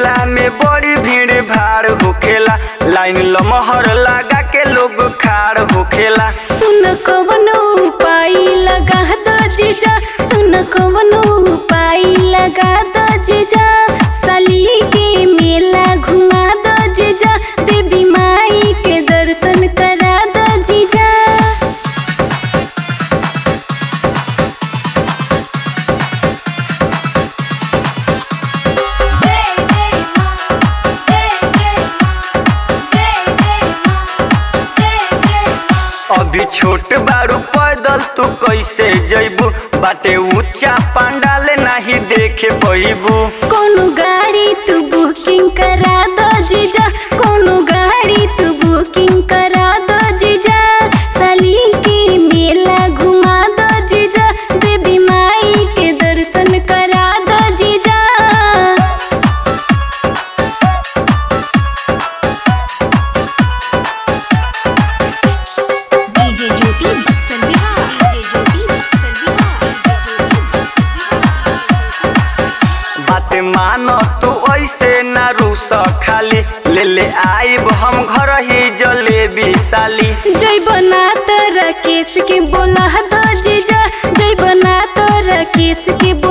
मेला में बड़ी भीड़ भाड़ होखेला लाइन लमहर लगा के लोग खाड़ होखेला सुन कवनो उपाय लगा दो जीजा सुन कवनो उपाय लगा दो जीजा साली के मेला घुमा दो जीजा देवी माई के दर्शन करा दो जीजा जय जय मां जय जय मां जय जय मां जय जय मां अभी छोट बारू पैदल तू कैसे जैबू बाटे ऊंचा पंडाल नहीं देखे पैबू कोनो गाड़ी तू बुकिंग करा दो जीजा कोनो गाड़ी तू बुकिंग करा दो जीजा साली के मेला घुमा दो जीजा देवी माई के दर्शन करा दो जीजा डीजे ज्योति बक्सर बिहार डीजे ज्योति बक्सर बिहार बात मानो तू ऐसे ना रूस खाली ले ले आइब हम घर ही जलेबी साली जय बना तो राकेश के बोला दो जीजा जय बना तो राकेश के